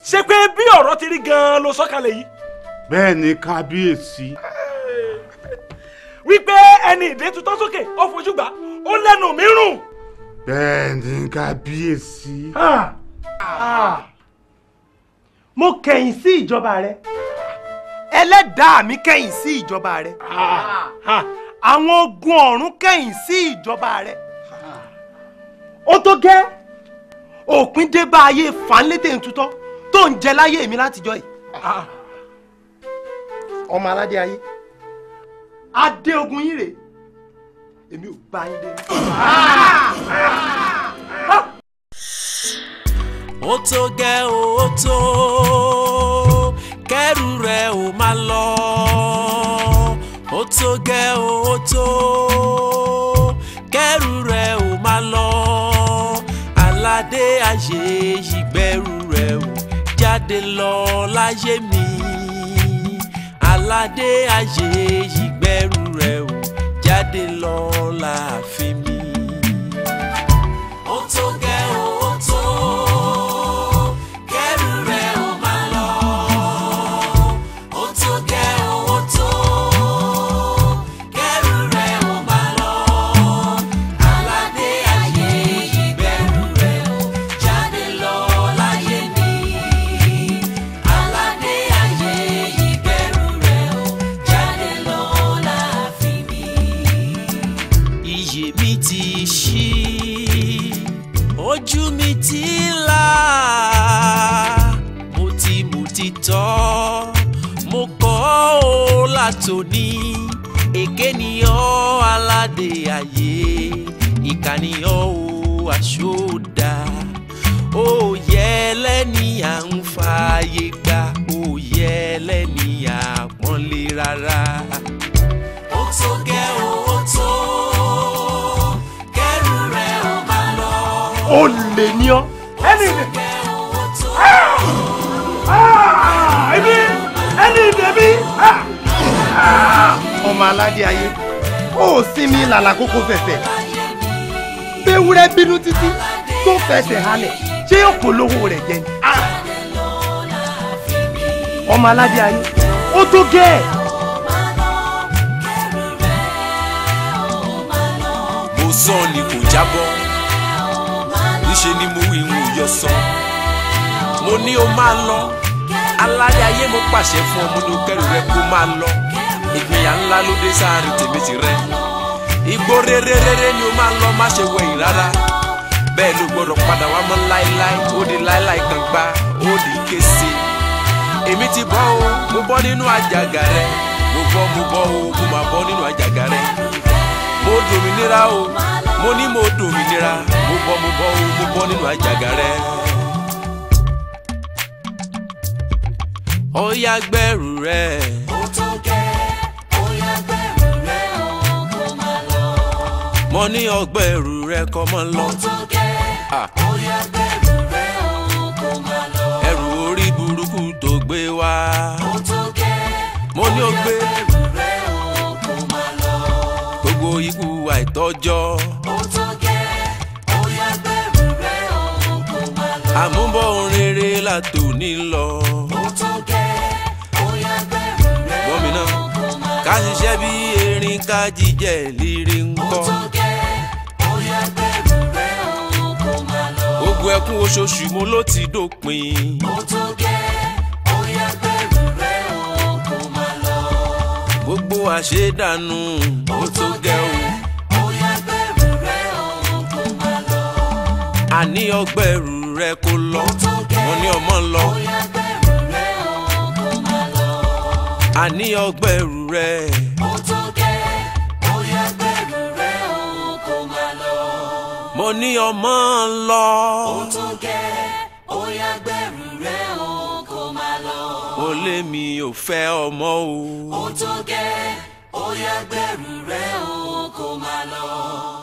ṣé pé bí ọ̀rọ̀ ti rí gan-an ló sọ́kalẹ̀ yìí bẹ́ẹ̀ ni kábíyèsí wípé ẹni ìdè tutọ́ sókè ó fojú gbà ó lẹ́nu mi rùn. bẹ́ẹ̀ ni kábíyèsí. mo kẹ̀yìn sí ìjọba rẹ ẹlẹ́dàá mi kẹ̀yìn sí ìjọba rẹ àwọn ogun ọ̀run kẹ̀yìn sí ìjọba rẹ ó tó gẹ́ òpin dé bá ayé fanlétè ntutọ́ tó ń jẹ láyé mi látijọ́ yìí ọmọ aládé ayé adé ogun yín rèé èmi ò bá yín dé. ó tó gẹ́ ó tó kẹ́rù rẹ̀ ó máa lọ ó tó gẹ́ ó tó kẹ́rù rẹ̀ ó máa lọ aládé ayé ìgbẹ́rù rẹ̀ ó jáde lọ láyé mi aládé ayé ìgbẹ́rù rẹ̀ ó jáde lọ láàfin mi. ó tó gẹ́ ó tó kẹ́rù rẹ̀ ó máa lọ. ó tó gẹ́ ó tó kẹ́rù rẹ̀ ó máa lọ. aládé ayé ìgbẹ́rù rẹ̀ ó jáde lọ láyé mi. aládé ayé ìgbẹ́rù rẹ̀ ó jáde lọ láàfin mi. iyè mi ti ṣí ojú mi ti là mo ti mo ti tọ́ mo kọ́ ọ́ látòní èké ni ọ́ aládé ayé ìkà ni ọ́ o àṣọdá ó yẹ lẹ́ni à ń fààyè gbà ó yẹ lẹ́ni àpọ́nlé rárá. ó tó gẹ́ ó tó kẹ́rù rẹ̀ ó máa lọ. ó lè ní ọ ẹni ìdè ẹni ẹni ìdè mi. ọmọ aládé ayé ó sinmi làlà kókó fẹ̀fẹ̀ béwúrẹ́ bínú títí tó fẹsẹ̀ halẹ̀ ṣé yóò polówó rẹ̀ jẹ ni. ọmọ aládé ayé ó tó gẹ́ ẹ̀. mo sọ ni kò jábọ́ níṣe ni mo wí ìhun yọ sọ mo ní o máa lọ aládé ayé mo pàṣẹ fún ọ mo ní o kẹrù rẹ kó máa lọ ìgbìyà ńlá ló dé sáàrin tèmi ti rẹ igbó rere rere ni o máa lọ má ṣe wẹ̀yìn rárá bẹ́ẹ̀ ló gbọ́dọ̀ padà wá mọ́ láéláé ó di láéláé kan gbá ó di kése èmi ti bọ́ o mo bọ́ nínú àjàgà rẹ mo bọ́ mo bọ́ o mo máa bọ́ nínú àjàgà rẹ mo dòmìnira o mo ní mo dòmìnira mo bọ́ mo bọ́ o mo bọ́ nínú àjàgà rẹ. ó yá gbẹ́rù rẹ. ó tó gẹ́ ó yá gbẹ́rù rẹ o kó máa lọ. mo ní ọgbẹ́rù rẹ kọ́ mọ́ lọ. ó tó gẹ́ ó yá gbẹ́rù rẹ o kó máa lọ. ẹrù orí burúkú tó gbé wá. ó tó gẹ́ mo ní o gbé gbẹ́rù rẹ o kó máa lọ. gbogbo ikú àìtọ́jọ́. ó tó gẹ́ ó yá gbẹ́rù rẹ o kó máa lọ. àmúbọ̀ rere látòní lọ. ó tó gẹ́ ó yá gbẹ́rù rẹ o kó máa lọ. ká ṣiṣẹ́ bí erin ká jíjẹ lírí ń kọ́. ó tó gẹ́ ó yá gbẹ́rù rẹ o kó máa lọ. gbogbo ẹkún oṣooṣù mo ló ti dópin. ó tó gẹ́ ó yá gbẹ́rù rẹ o kó máa lọ. gbogbo àṣedànù ó tó gẹ́ o. ó yá gbẹ́rù rẹ o kó máa lọ. àní ọgbẹ́rù rẹ kó lọ. mo ní ọmọ lọ. ó yá gbẹ́rù rẹ o kó máa lọ. àní ọgbẹ́rù rẹ. ó tó gẹ́ ó yá gbẹ́rù rẹ o kó máa lọ. mo ní ọmọ lọ. ó tó gẹ́ ó yá gbẹ́rù rẹ o kó máa lọ. ó lé mi ò fẹ́ ọmọ o. ó tó gẹ́ ó yá gbẹ́rù rẹ o kó máa lọ.